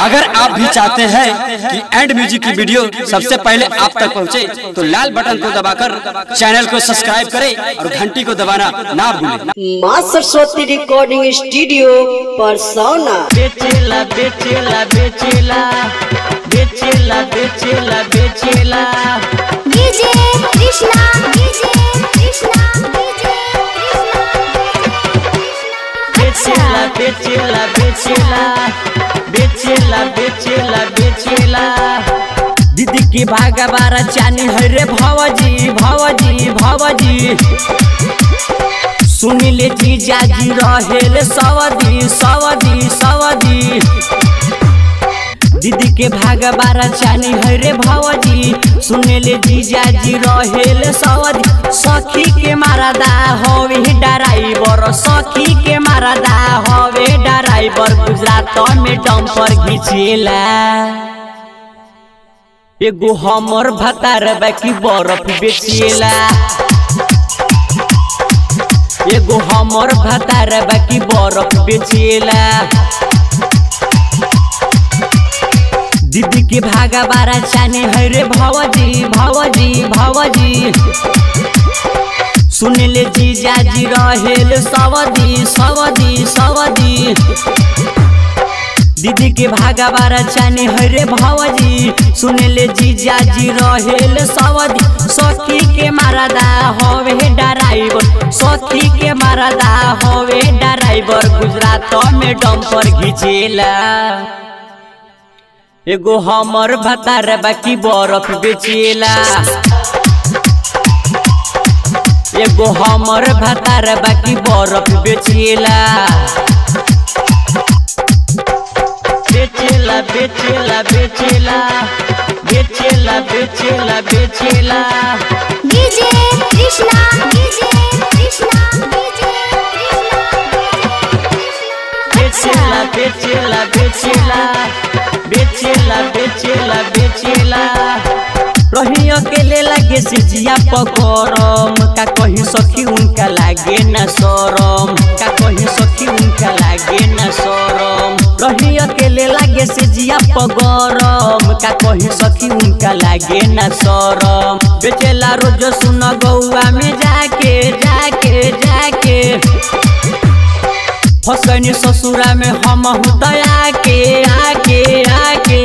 अगर आप भी चाहते हैं कि एंड म्यूजिक की वीडियो सबसे पहले आप तक पहुंचे, तो लाल बटन को दबाकर चैनल को सब्सक्राइब करें और घंटी को दबाना ना भूलें माँ सरस्वती रिकॉर्डिंग स्टूडियो परसौना बेचेला बेचेला बेचेला बेचेला बेचेला बेचेला DJ Krishna DJ Krishna DJ बेचेला बेचेला बेचेला बेचेला बेचेला बेचेला दीदी की भागा बारा चानी है रे भवजी भवजी भवजी सुनिले जीजाजी रहेले सवदी सवदी सवदी दीदी के भाग बारा चानी है रे भवजी सुनेले जीजाजी रहेले सवदी सखी के मारदा हवे ड्राइवर सखी के मारदा हवे ड्राइवर गुजरात में डंपर घिचेला एगो हमर भतार बाकी बर्फ बेचेला एगो हमर भतार बाकी बर्फ बेचेला दीदी के भागा बारा चाने है रे भवजी भवजी भवजी सुनले जीजाजी रहेल सवदी सवदी सवदी दीदी के भागा बारा चाने है रे भवजी सुनले जीजाजी रहेल सवदी सखी के मारदा हवे ड्राइवर सखी के मारदा हवे ड्राइवर गुजरात में डंपर घिचेला एगो हमर भतार बाकी बर्फ बेचेला एगो हमर भतार बाकी बर्फ बेचेला बेचेला बेचेला बेचेला बेचेला बेचेला बेचेला DJ Krishna DJ Krishna DJ बेचेला बेचेला बेचेला बेचेला बेचेला बेचेला रही अकेले लागे सिजिया पकड़म का कहीं सखी उनका लागे न शरम का कहीं सखी उनका लागे न शरम रही अकेले लागे सिजिया पगरम का कहीं सखी उनका लागे न शरम बेचेला रोज सुन गौआ में जाके जाके जाके फसनी ससुरा में हम दया के आके आके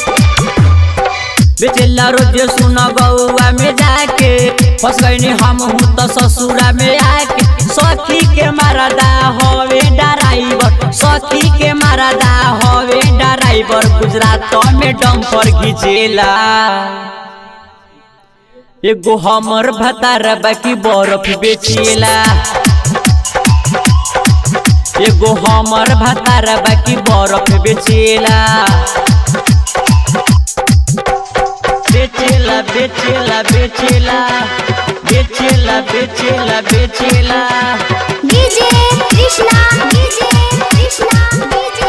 बेचेला रोज सुन गौआ में जाके फसनी हम तो ससुरा में आके सखी के मारदा हवे ड्राइवर सखी के मारदा हवे ड्राइवर गुजरात में डंपर घिचेला एगो हमर भतार बाकी बर्फ बेचेला एगो हमर भतार बाकी बर्फ बेचेला बेचेला बेचेला बेचेला बेचेला बेचेला बेचेला DJ Krishna DJ Krishna DJ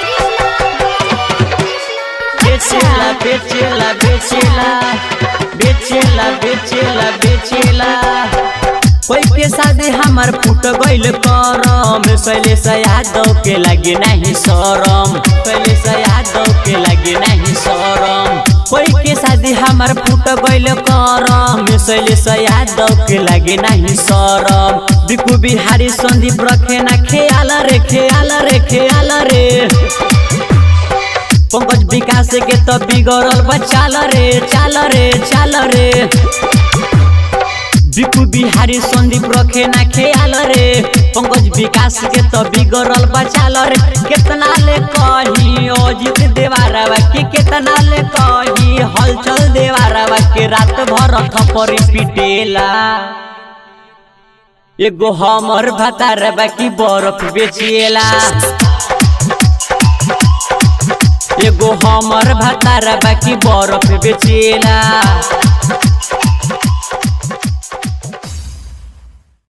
बेचेला बेचेला बेचेला बेचेला बेचेला बेचेला कोई के शादी हमार फूट गइल करम शैलेश यादव के लगे नहीं शरम शैलेश यादव के लगे नहीं शरम कोई के शादी हमार फूट गइल करम शैलेश यादव के लगे नहीं शरम बिकू बिहारी संदीप रखे ना खेयाल रे खेयाल रे खेयाल रे पंकज विकास के तो बिगड़ल बा चाल रे चाल रे चाल रे बिकू बिहारी संदीप रखे ना खेयाल रे पंकज विकास के तो बिगड़ल बा चाल रे कितना ले कही अजित देवारावा के कितना ले कही हलचल देवारावा के रात भर थपरी पिटेला एगो हमर भतार बाकी बर्फ बेचेला एगो हमर भतार बाकी बर्फ बेचेला